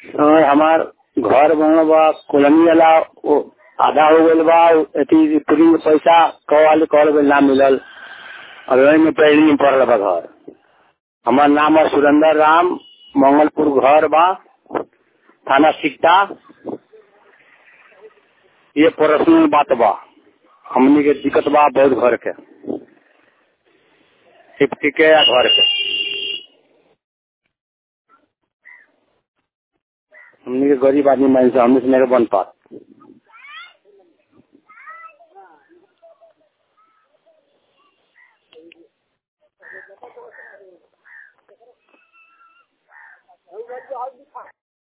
और हमार घर बनल बा कॉलोनी वाला वो आधा हो गइल बा अथी पूरी पैसा कह वाले कहल गइल ना मिलल अब वही में पहली में पड़ल बा घर हमार नाम है सुरेंद्र राम मंगलपुर घर बा थाना सिकटा ये पर्सनल बात बा हमनी के दिक्कत बा बहुत घर के सेफ्टी के या घर के हमनी के गरीब आदमी मान से हमनी से नहीं बन पात